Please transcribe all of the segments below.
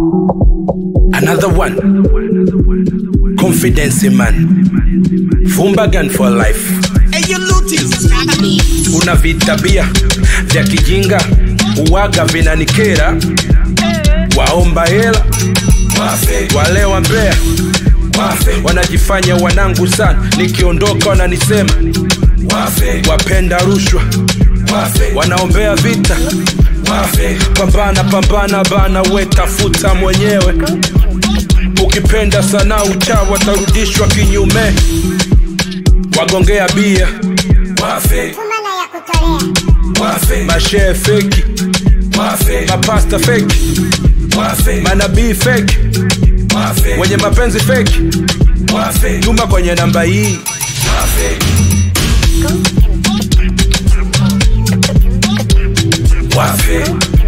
Another one. Confidence man. Fumbagan for life. Una vitabia vya kijinga uwaga vinanikera, waomba hela wale wa Mbeya wanajifanya wanangu sana, nikiondoka wananisema wapenda rushwa, wanaombea vita pambana pambana bana, we tafuta mwenyewe. Ukipenda sana uchawa tarudishwa kinyume, wagongea bia Fumana ya kutolea. mashehe feki, mapasta feki, manabii feki, wenye mapenzi feki, tuma kwenye namba hii wafe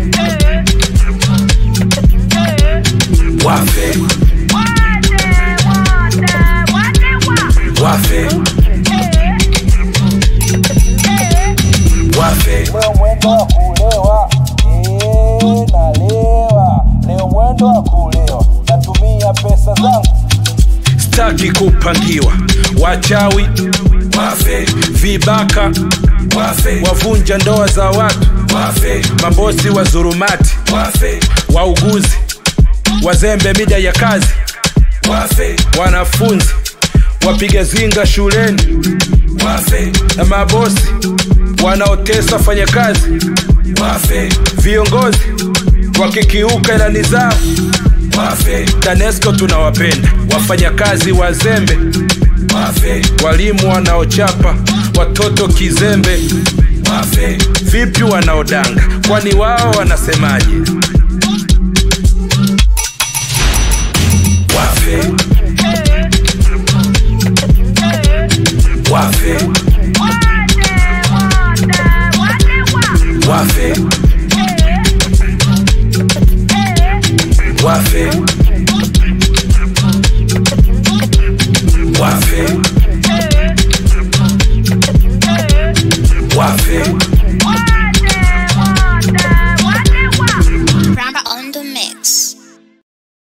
wafe wafe wafe Leo mwendo wa kulewa, eh, nalewa. Leo mwendo wa kulewa, natumia pesa zangu staki kupangiwa wachawi vibaka wavunja ndoa za watu mabosi wa zurumati wauguzi wazembe mida ya kazi wanafunzi wapiga zinga shuleni na mabosi wanaotesa wafanyakazi viongozi wakikiuka ilani zao tanesco tunawapenda wafanyakazi wazembe walimu wanaochapa watoto kizembe vipi wanaodanga kwani wao wanasemaje wafe wafe wafe wafe wafe wafe